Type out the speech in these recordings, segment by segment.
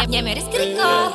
ñeme risque record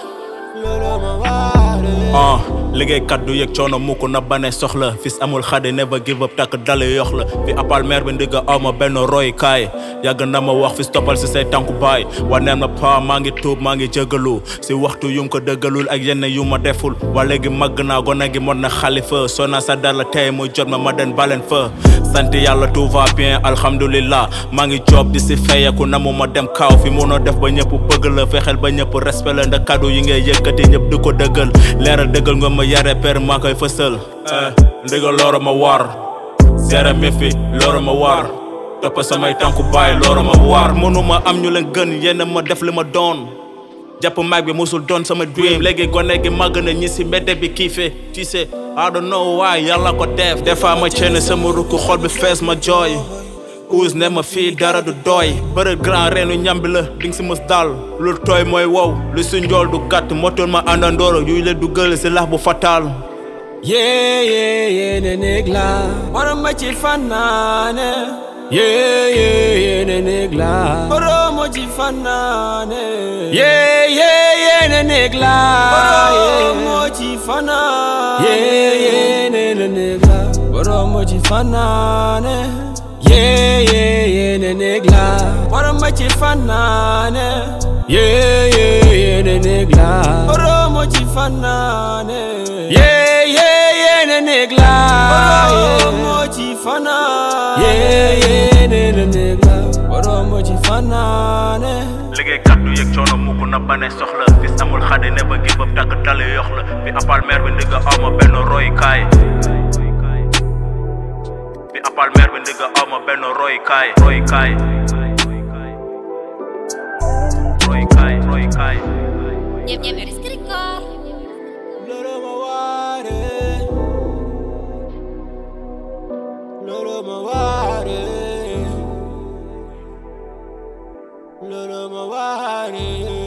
ah liggéeykat du yëg coono mukk na bane soxla fis amul xade never give up takk dale yox la fi apal mer bi ndigga aw ma benn roy kaay yàgg na ma wax fis toppal si say tànku baay wa neen ma pa maa ngi tuub maa ngi jégalu si waxtu yu ko dëggalul ak yenn yu ma deful wa léegi màgg naa gone gi mot na xalifa soo naa sa dala tey muy jot ma ma den baleen fa sant yàlla tout va bien alhamdulillah maa ngi job di si fayeku na mu ma dem kaaw fi munoo def ba ñëpp bëgg la fexeel ba ñëpp respect la ndax kàddu yi ngay yëkkati ñëpp di ko dëggal leeral dëggal nga ma yare per maa koy fësal ndigal looro ma war zere mi fi looro ma war topp samay tànku baay looro ma war mënuma am ñu leen gën yenn ma def li ma doon jàpp mag bi musul doon sama dream léegi gone gi màgg na ñi si mbedd bi kiife tu sais I don't know why yàlla ko def des fois ma ceene sama rukk xol bi fees ma jooy uus ne ma fii dara du doy bëre grand reenu ñambi la dinga si mës dal lu tooy mooy wow lu si njool du gàtt motoon ma àndandooro yuy la dugal si lax bu fatal Yeah, yeah, yeah, ne negla. Boro mo ci fanane. Yeah, yeah, yeah, ne negla. Boro mo ci fanane. Yeah, yeah, yeah, ne negla. Boro mo ci fanane. Yeah, yeah, ne ne negla. Boro mo ci fanane. Yeah, yeah, yeah, ne negla. Boro mo ci fanane. Yeah, yeah, yeah, ne negla. Boro mo ci fanane. Yeah, yeah, yeah, ne negla. Boro mo ci fanane. Yeah, yeah, ne ne negla. Boro mo ci fanane. liggéeykat du yëg coono mukk na bane soxla fis amul xade ne ba give up takk dale yox la fi apal mer bi ndigga aw ma benn roy kaay fi apal mer bi ndigga aw ma benn roy kaay roy kaay roy kaay roy kaay ñeme risque record Lolo ma ware. Lolo ma ware. Lolo ma ware.